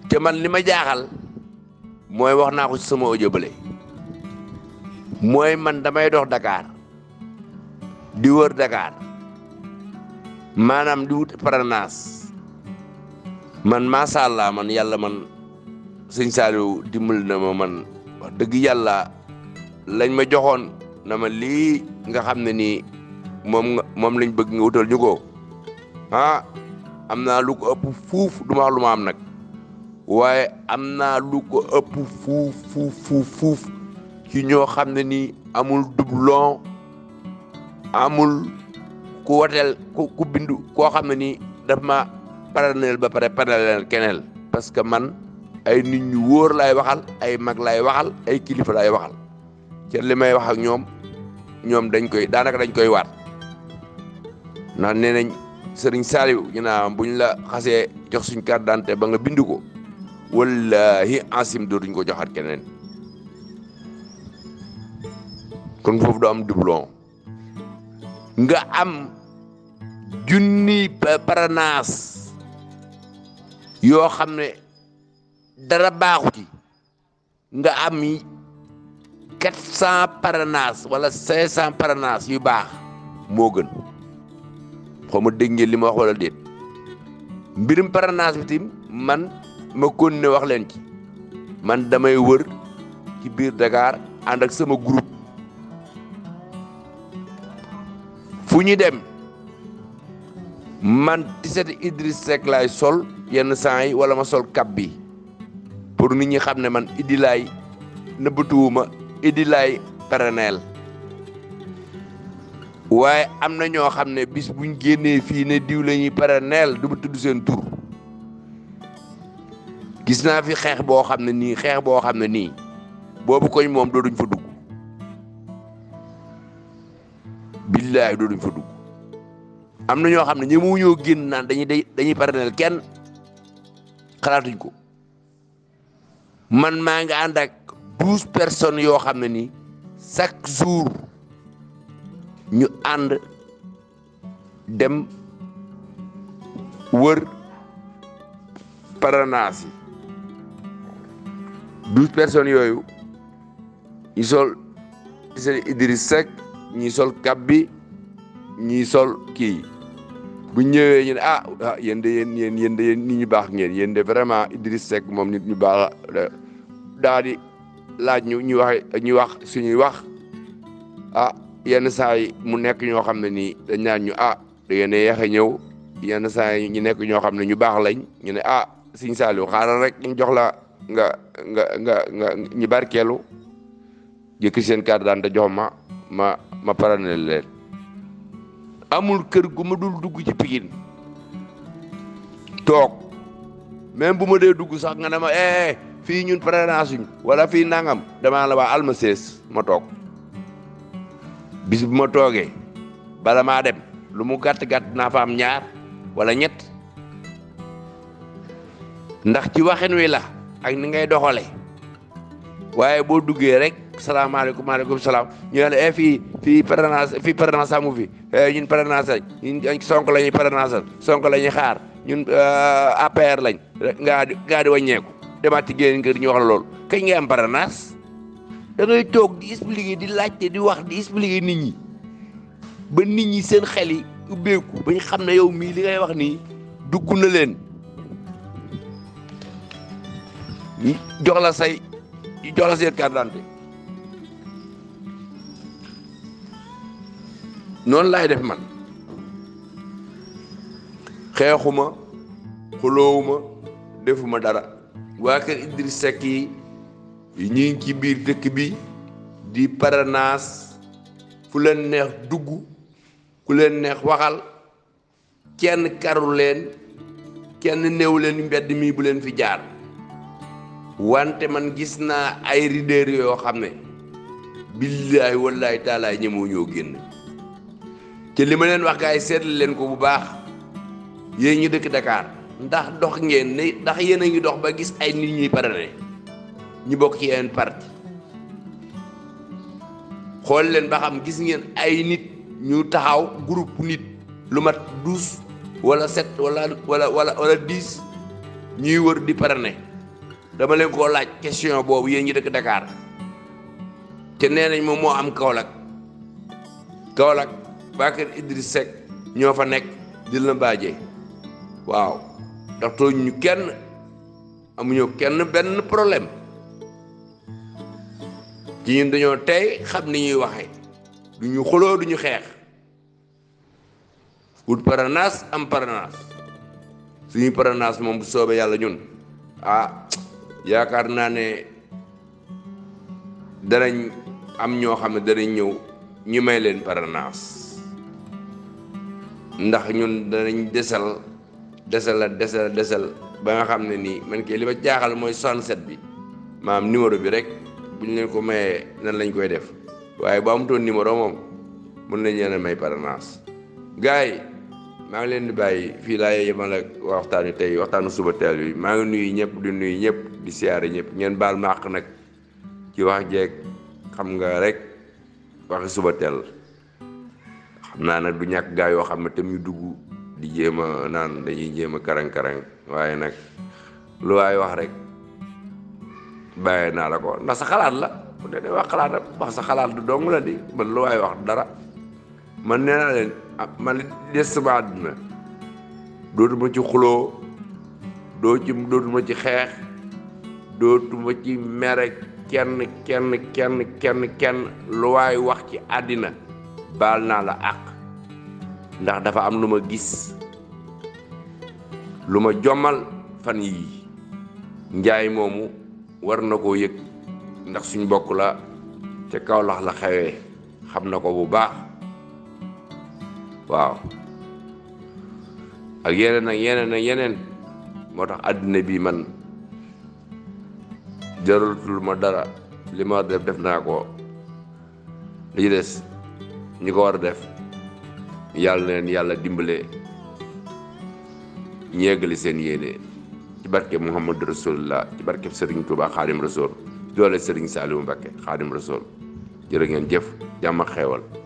te man li ma jaaxal mooy wax naa ko ci sama audio bële mooy man damay dox Dakar di wër Dakar maanaam di wut parrainage man macha allah man yàlla man sëñ Saliou dimbali na ma man wax dëgg yàlla lañ ma joxoon na ma lii nga xam ne nii moom nga moom lañ bëgg nga wutal ñu ko ah am naa lu ko ëpp fuuf du ma wax lu ma am nag waaye am naa lu ko ëpp fuuf fuuf fuuf fuuf ci ñoo xam ne nii amul doublon amul ku woteel ku ku bindu koo xam ne nii daf ma parallèle ba pare parallèle keneel parce que man ay nit ñu wóor laay waxal ay mag laay waxal ay kilifa laay waxal ci li may wax ak ñoom ñoom dañ koy daanaka dañ koy waat ndax nee nañ sëriñ Saliou ñu naa buñ la xasee jox suñ carte d'identité ba nga bind ko wallahi asim dootuñ ko joxaat keneen kon foofu du am doublon nga am junni parrainage yoo xam ne dara baaxu ci nga am quatre cent parrainage wala cinq cent parrainage yu baax moo gën xaw ma dégg ngeen li ma wax wala déet mbirum parrainage bi tim man ma kon ne wax leen ci man damay wër ci biir Dakar ànd ak sama groupe fu ñu dem man tiset Idriss Seck laay sol yenn saa yi wala ma sol kap bi pour nit ñi xam ne man Idi laay nëbbatuwuma Idi laay paraneel waaye am na ñoo xam ne bis buñ génnee fii ne diw la ñuy paraneel du ma tudd seen tur gis naa fi xeex boo xam ne nii xeex boo xam ne nii boobu koñ moom dooduñ fa dugg billaay dooduñ fa dugg am na ñoo xam ne ñëmu ñoo génn naan dañuy dañuy paraneel kenn xalaatuñ ko man maa ngi ànd ak douze personnes yoo xam ne nii chaque jour ñu ànd dem wër parrainage yi douze personnes yooyu ñu sol seen Idriss Seck ñi sol kab bi ñi sol kii bu ñëwee ñu ne ah ah yéen de yéen yéen yéen de yéen nit ñu baax ngeen yéen de vraiment Idriss Seck moom nit ñu baax daa di laaj ñu ñu wax ñu wax suñuy wax ah yenn saa yi mu nekk ñoo xam ne nii dañ naan ñu ah da ngeen a yeex a ñëw yenn saa yi ñu nekk ñoo xam ne ñu baax lañ ñu ne ah Sëñ Saliou xaaral rek ñu jox la nga nga nga nga ñu barkeelu jëkk seen carte d'identité jox ma ma ma paranel leen amul kër gu ma dul dugg ci Pikine toog même bu ma dee dugg sax nga ne ma eh fii ñun parrainage suñ wala fii nangam damaa la waa alma sees ma toog bis bu ma toogee bala maa dem lu mu gàtt gàtt naa fa am ñaar wala ñett ndax ci waxin wi la ak ni ngay doxale waaye boo duggee rek salaamaaleykum maaleykum salaam ñu ne la eh fii fii parrainage fii parrainage amu fi ñun parrainage lañ ñun sonk la ñuy parrainage sonk la ñuy xaar ñun APR lañ ngaa di ngaa di wàññeeku demaat ci génn kër ñu wax la loolu kañ ngay am parrainage da ngay toog di expliquer di laajte di wax di expliquer nit ñi ba nit ñi seen xel yi ubbeeku ba ñu xam ne yow mii li ngay wax nii dugg na leen jox la say jox la seen carte d'identité noonu laay def man xeexuma xuloowuma defuma dara waa kër Idriss Seck yi ñi ngi ci biir dëkk bi di parrainage fu leen neex dugg ku leen neex waxal kenn karu leen kenn néew leen mbedd mi bu leen fi jaar wante man gis naa ay leader yoo xam ne billaay wallaay taalaay ñemoo ñoo génn te li ma leen wax gars yi seetlu leen ko bu baax yéen ñu dëkk Dakar ndax dox ngeen ne ndax yéen a ngi dox ba gis ay nit ñuy parrainé ñu bokk ci yeneen parti xool leen ba xam gis ngeen ay nit ñu taxaw groupe nit lu mat douze wala sept wala wala wala wala dix ñuy wër di parrainé dama leen koo laaj question boobu yéen ñi dëkk Dakar te nee nañ moom moo am Kaolack Kaolack waa kër Idriss Seck ñoo fa nekk di la mbaajee waaw ndax tooñ ñu kenn amuñu kenn benn problème ci ñun dañoo tey xam ni ñuy waxee du ñu xuloo du ñu xeex wut paranaas am paranaas suñuy paranaas moom bu soobee yàlla ñun ah yaakaar naa ne danañ am ñoo xam ne danañ ñëw ñu may leen paranaas ndax ñun danañ desal desal la desal desal ba nga xam ne nii man kay li ma jaaxal mooy 67 bi maam numéro bi rek bu ñu leen ko mayee nan lañ koy def waaye bu amutoon numéro moom mën nañ leen a may paranaas gars yi maa ngi leen di bàyyi fii laa yemal ak waxtaan wi tey waxtaanu suba teel bi maa ngi nuyu ñëpp di nuyu ñëpp di siyaare ñëpp ngeen baal màq nag ci wax jeeg xam nga rek waxi suba teel xam naa nag du ñàkk gaa yoo xam ne tam ñu dugg di jéem a naan dañuy jéem a karang-karang waaye nag lu waay wax rek bàyyee naa la ko ndax sa xalaat la bu dee dee wax xalaatam wax sa xalaat du dong la di man lu waay wax dara man nee naa leen man li des sama àdduna dootuma ci xuloo doo ci dootuma ci xeex dootuma ci mere kenn kenn kenn kenn kenn lu waay wax ci àddina baal naa la àq ndax dafa am lu ma gis lu ma jommal fan yii njaay moomu war na koo yëg ndax suñ bokk la ca Kawlax la xewee xam na ko bu baax waaw ak yeneen ak yeneen ak yeneen moo tax àddina bi man jaratul ma dara li ma war def def naa ko li ci des ñi ko war a def yàlla leen yàlla dimbale ñeegali seen yéene ci barke Muhammadu Rasulullah ci barke Serigne Touba Xaadim Rasul doole Serigne Saliou Mbacké Xaadim Rasul jërë ngeen jëf jàmm ak xeewal